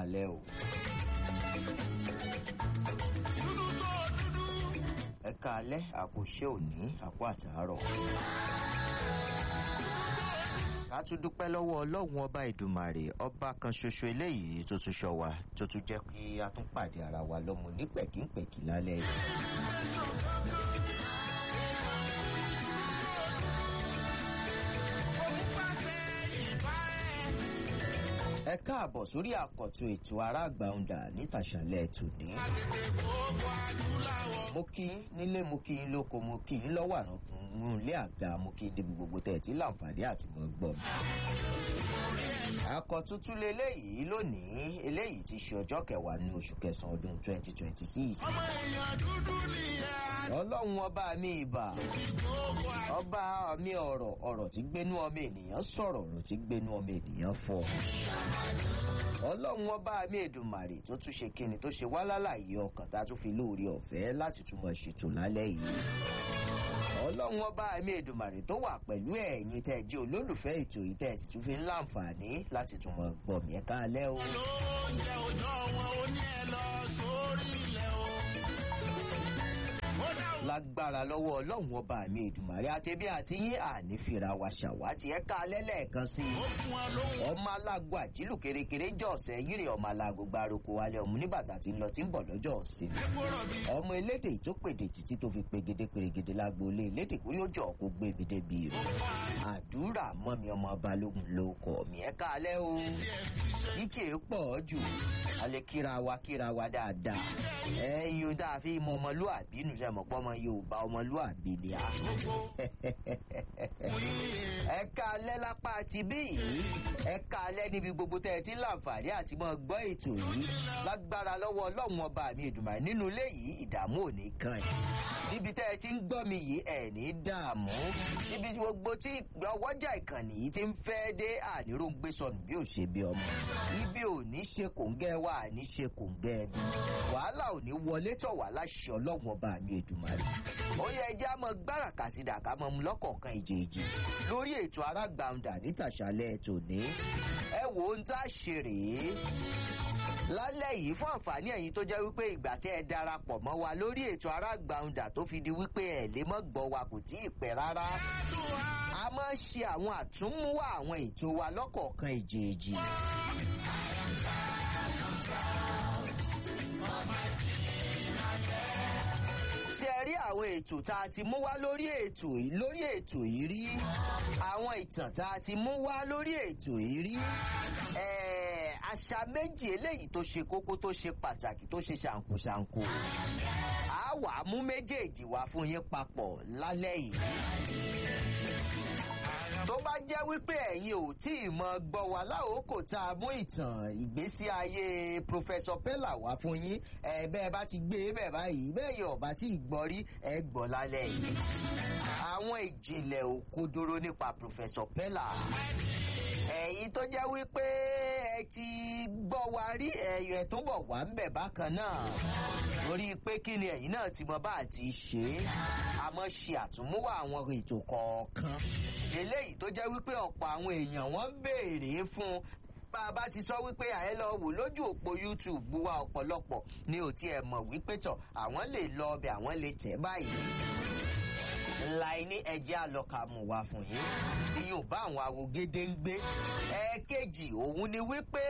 káalẹ́ o. ẹ káalẹ́ àkùṣe òní àpò àtàárọ̀. ká tún dúpẹ́ lọ́wọ́ ọlọ́run ọba ìdùmàrè ọba kan ṣoṣo eléyìí tó tún ṣọ́ wa tó tún jẹ́ kí a tún pàdé ara wa lọ́mọ ní pẹ̀kínpẹ̀kí lálẹ́ yìí. ẹ káàbọ̀ sórí àkọ́tún ètò aráàgbàǹdà nítàṣálẹ̀ tòní. mo kí yín nílé mo kí yín lóko mo kí yín lọ́wọ́ àrùn ilé àga mo kí yín níbi gbogbo tẹ̀ tí láǹfààní àti mọ̀ gbọ́ mi. àkọ́tún tún leléyìí lónìí eléyìí ti ṣe ọjọ́ kẹwàá ní oṣù kẹsàn-án ọdún twenty twenty six. ọlọ́run ọba mi ìbà ọba mi ọ̀rọ̀ ọ̀rọ̀ tí gbénú ọmọ ènìyàn sọ̀rọ̀ ọ̀rọ̀ tí gbénú ọmọ ènìyàn fọ̀ ọlọ́run ọba mi èdùmàrè tó tún ṣe kíni tó ṣe wá lálàyé ọkàn tá a tún fi lóore ọ̀fẹ́ láti túmọ̀ ṣètò lálẹ́ yìí ọlọ́run ọba mi èdùmàrè tó wà pẹ̀lú ẹ̀yin tẹ́ ẹ jẹ́ olólùfẹ́ ètò yìí tẹ́ ẹ sì tún fi ń láǹfààní láti túmọ̀ gbọ̀mí ẹ̀ káalẹ́ o. olóúnjẹ òjò wọn ó ní ẹ lọ sórí ilẹ̀ o. ó dá o. lágbára lọ́wọ́ ọlọ́run ọba mi èdùmàrè àtẹ̀bí àti yín àní fìrà wa ṣàwátì ẹ̀ káalẹ́ lẹ́ẹ̀kan sí i ó fún wọn lóhùn. ọmọ alágo àjílù kérékéré jọ ọ̀sẹ̀ yìrì ọmọ alágo gbárùkù wálé ọmọ níbàtà tí ń lọ tí ń bọ̀ lọ́jọ́ ọ̀sìn ẹ kúrò bí. ọmọ elédè tó pèdè títí tó fi pegede pèrègede lágboolé elédè kúrí ó jọ kó gbé mi débi rè àdúrà mọ́ mi ọmọ balógun ló kọ̀ mí ẹ káalẹ́ o kíkè pọ̀ jù a lè kíra wa kíra wa dáadáa ẹ̀yin o dáa fi mọ ọmọlúàbí nù sẹ́ mọ̀ pọ́ ọmọ yorùbá ọmọlúàbí ni a ẹ káalẹ́ lápá ti bí yìí ẹ káalẹ́ níbi gbogbo tẹ́ ẹ ti ń láǹfààní àti mọ́ gbọ́ ètò yìí lágbára lọ́wọ́ ọlọ́run ọba mi ìdùnnà nínú ilé yìí ìdààmú ò ní kàn yín níbi tẹ́ ẹ ti ń gbọ́ mi yìí ẹ̀ ní dààmú níbi gbogbo tí ọwọ́jà ìkànnì yìí ti ń fẹ́ dé àníròǹgbé sọnù bí ò ṣe bí ọmọ ibi ò ní ṣe kòǹgẹ́ wa àní ṣe kòǹgẹ́ ẹbí wàhálà ò ní wọlé tọ̀ wá láṣẹ ọlọ́run ọba mi ìdùnnàrè ó yẹ ẹjẹ́ á mọ gbáràkà sí dàkà mọ́ mu lọ́kọ̀ọ̀kan ìjèèjì lórí ètò arágbàǹdà nítàṣálẹ̀ tòní ẹ wò ó ń tá a ṣe rèé lálẹ́ yìí fún àǹfààní ẹ̀yin tó jẹ́ wípé ìgbà tẹ́ ẹ darapọ̀ mọ́ wa lórí ètò arágbàǹdà tó fi di wípé ẹ̀ lè mọ́ gbọ́ wa kò tí ì pẹ́ rárá a máa ń ṣe àwọn àtúnmúwá àwọn ètò wa lọ́kọ̀ọ̀kan ìjèèjì. ṣe ẹ rí àwọn ètò tá a ti mú wá lórí ètò yìí lórí ètò yìí rí àwọn ìtàn tá a ti mú wá lórí ètò yìí rí ẹ̀ẹ́, àṣà méjì eléyìí tó ṣe kókó tó ṣe pàtàkì tó ṣe ṣàǹkóṣàǹkó a wà á mú méjèèjì wá fún yín papọ̀ lálẹ́ yìí tó bá jẹ́ wípé ẹ̀yin ò tí ì mọ gbọ́ wa láòkò tá a mú ìtàn ìgbésí ayé Professor Pella wá fún yín ẹ bẹ́ẹ̀ bá ti gbé e bẹ́ẹ̀ báyìí bẹ́ẹ̀ yọ̀ bá tí ì gbọ́ rí ẹ gbọ́ lálẹ́ yìí. àwọn ìjìnlẹ̀ òkodoro nípa Professor Pella ẹ̀yin tó jẹ́ wípé ẹ ti gbọ́ wa rí ẹ̀yọ̀ ẹ̀ tó bọ̀ wá ń bẹ̀ bákan náà lórí pé kí ni ẹ̀yin náà ti mọ bá àti ṣe é àmọ́ ṣe àtúnmúwà àwọn ètò kọ̀ọ̀kan eléyìí tó jẹ́ wípé ọ̀pọ̀ àwọn èèyàn wọ́n ń béèrè fún bá a bá ti sọ wípé àyẹ́ lọ wò lójú òpó YouTube wa ọ̀pọ̀lọpọ̀ ni ò tiẹ̀ mọ̀ wípé tọ̀ àwọn lè lọ ọbẹ̀ àwọn lè tẹ̀ báyìí láì ní ẹjẹ́ àlọ́kàmù wá fún yín ìyẹn ò bá àwọn awogede ń gbé ẹ̀ẹ́kejì òun ni wípé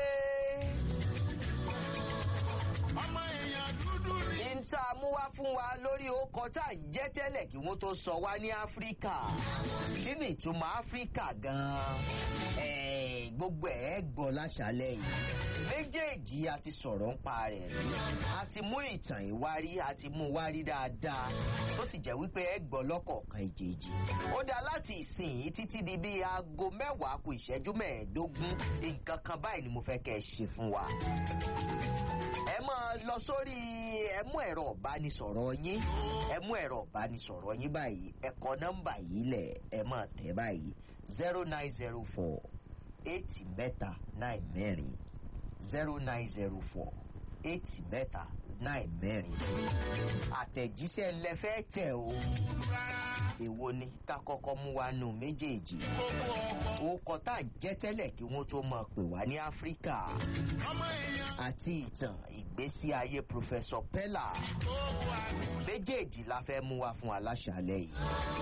ọmọ èèyàn dúdú ni. ní tá a mú wá fún wa lórí ọkọ̀ tá à ń jẹ́ tẹ́lẹ̀ kí wọ́n tó sọ wá ní áfíríkà kí ni ìtumọ̀ áfíríkà gan-an Ẹ̀ẹ́, gbogbo ẹ̀ gbọ́ láṣálẹ̀ yìí méjèèjì a ti sọ̀rọ̀ ń pa rẹ̀ rí a ti mú ìtàn ìwárí a ti mú wárí dáadáa tó sì jẹ́ wípé ẹ gbọ́ lọ́kọ̀ọ̀kan ìjèèjì ó dá láti ìsìn yìí títí di bíi aago mẹ́wàá kù ìṣẹ́jú mẹ́ẹ̀ẹ́dógún nǹkan kan báyìí ni mo fẹ́ kẹ́ ẹ ṣe fún wa ẹ máa lọ sórí ẹ mú ẹ̀rọ ìbánisọ̀rọ̀ yín ẹ mú ẹ̀rọ ìbánisọ̀rọ̀ yín báyìí ẹ kọ nọ́mbà yìí lẹ̀ ẹ máa tẹ̀ báyìí zero nine zero four eight mẹ́ta nine mẹ́rin zero nine zero four eight mẹ́ta nine mẹ́rin àtẹ̀jíṣẹ́ ńlẹ fẹ́ tẹ̀ o èwo ni ká kọ́kọ́ mú wa nù méjèèjì gbogbo ọkọ̀ orúkọ tá à ń jẹ́ tẹ́lẹ̀ kí wọ́n tó mọ̀ pè wá ní áfíríkà ọmọ èèyàn àti ìtàn ìgbésí ayé pòfẹ́sọ̀ pẹ́là gbogbo àgbẹ̀. méjèèjì la fẹ́ mú wa fún aláṣàlẹ̀ yìí.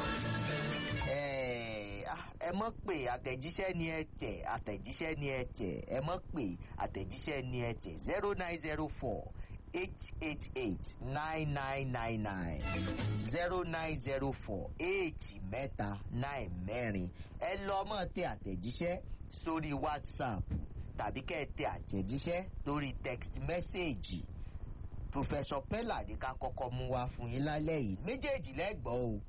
Ẹ ah, ẹ mọ̀ pé àtẹ̀jíṣẹ́ ni ẹ tẹ̀ àtẹ̀jíṣẹ́ ni ẹ tẹ̀ ẹ mọ̀ pé àtẹ̀jíṣẹ́ ni ẹ tẹ̀ zero nine zero four eight eight eight nine nine nine nine zero nine zero four eight mẹ́ta nine mẹ́rin ẹ lọ mọ̀ tẹ àtẹ̀jíṣẹ́ sórí WhatsApp tàbí kẹ́ ẹ tẹ àtẹ̀jíṣẹ́ lórí text message professor pella ní ká kọ́kọ́ mú wá fún yín lálẹ́ yìí méjèèjì lẹ́gbọ́n o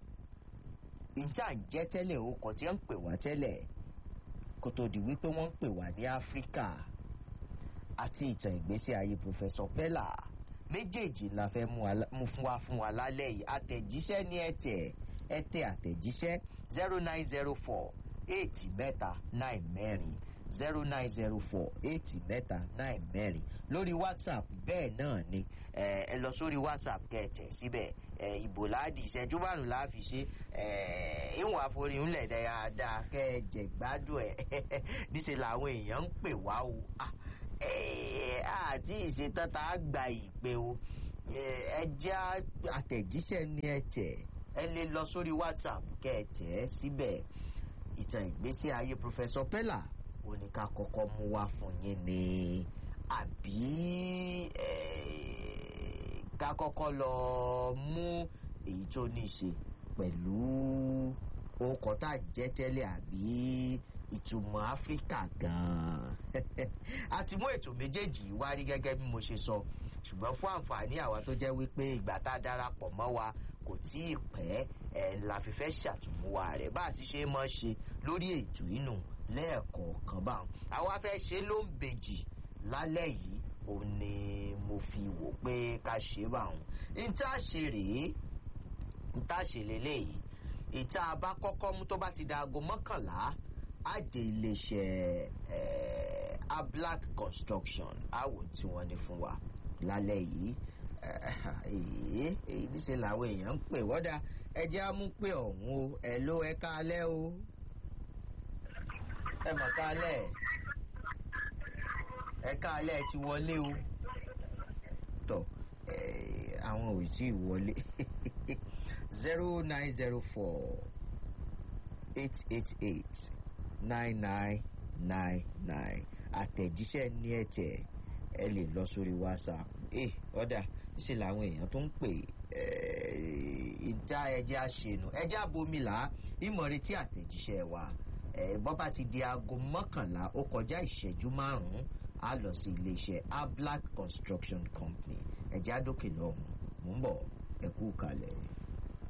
ìjà ń jẹ́ tẹ́lẹ̀ o kò tí ń pè wá tẹ́lẹ̀ kó tó di wípé wọ́n ń pè wá ní áfíríkà àti ìtàn ìgbésí ayé professor pella méjèèjì la fẹ́ mú wa- mú fún wa fún wa lálẹ́ yìí àtẹ̀jíṣẹ́ ní ẹ tẹ̀ ẹ tẹ àtẹ̀jíṣẹ́ zero nine zero four eight mẹ́ta nine mẹ́rin zero nine zero four eight mẹ́ta nine mẹ́rin lórí whatsapp bẹ́ẹ̀ náà ni ẹ ẹ lọ sórí whatsapp kẹ́ ẹ tẹ̀ síbẹ̀ ẹ ìbò láàdì ìṣẹ́jú márùn la fi ṣe ẹ ìwọ̀n àforí ńlẹ̀ dáadáa kẹ́ ẹ jẹ̀ gbádùn ẹ̀ níṣẹ́ làwọn èèyàn ń pè wá o Ah, ẹ àti ìṣetán tá a gba ìpè o ẹ ẹ jẹ́ àtẹ̀jíṣẹ́ ní ẹ tẹ̀ ẹ lè lọ sórí whatsapp kẹ́ ẹ tẹ̀ ẹ́ síbẹ̀ ìtàn ìgbésí ayé professor pella ó ní ká kọ́kọ́ mú wá fún yín ní àbí eh, ká kọ́kọ́ lọ mú èyí tó ní í ṣe pẹ̀lú orúkọ tá à ń jẹ́ tẹ́lẹ̀ àbí ìtumọ̀ áfíríkà gan-an a ti mú ètò méjèèjì yìí wá rí gẹ́gẹ́ bí mo ṣe sọ ṣùgbọ́n fún àǹfààní àwa tó jẹ́ wípé ìgbà tá a darapọ̀ mọ́ wa kò tí ì pẹ́ ẹ̀ la fi fẹ́ ṣàtúnmúwa rẹ̀ bá a ti ṣe mọ́ ṣe lórí ètò inú lẹ́ẹ̀kọ̀ọ̀kan báwọn àwa fẹ́ ṣe ló ń bèjì lálẹ́ yìí òun ni mo fi wò pé ká ṣe báwọn n tá a ṣe rèé n tá a ṣe lélẹ́yìí ìta bá kọ́kọ́ mú tó bá ti da aago mọ́kànlá á dé iléeṣẹ́ eh, ablack construction àwọn tí wọ́n ní fún wa lálẹ́ yìí èyí èyí níṣẹ́ làwọn èèyàn ń pè wọ́dà ẹjẹ́ á mú pé ọ̀hún o ẹ̀ ló ẹ káalẹ́ o ẹ mọ̀ káalẹ́ ẹ káalẹ́ ẹ ti wọlé o tọ̀ eh, àwọn ò tí ì wọlé zero nine zero four eight eight eight nine nine nine nine àtẹ̀jíṣẹ́ ní ẹ̀tẹ̀ ẹ lè lọ sórí whatsapp ẹ ọ̀dà ṣe làwọn èèyàn tó ń pè ìjà ẹjẹ́ àṣẹnu ẹjẹ́ àbomilà ìmọ̀retí àtẹ̀jíṣẹ́ wa ẹ bọ́ bá ti di aago mọ́kànlá ó kọjá ìṣẹ́jú márùn-ún á lọ sí iléeṣẹ́ ablack construction company ẹjẹ́ àdókè lọ́hùn-ún mò ń bọ̀ ẹ kú kalẹ̀.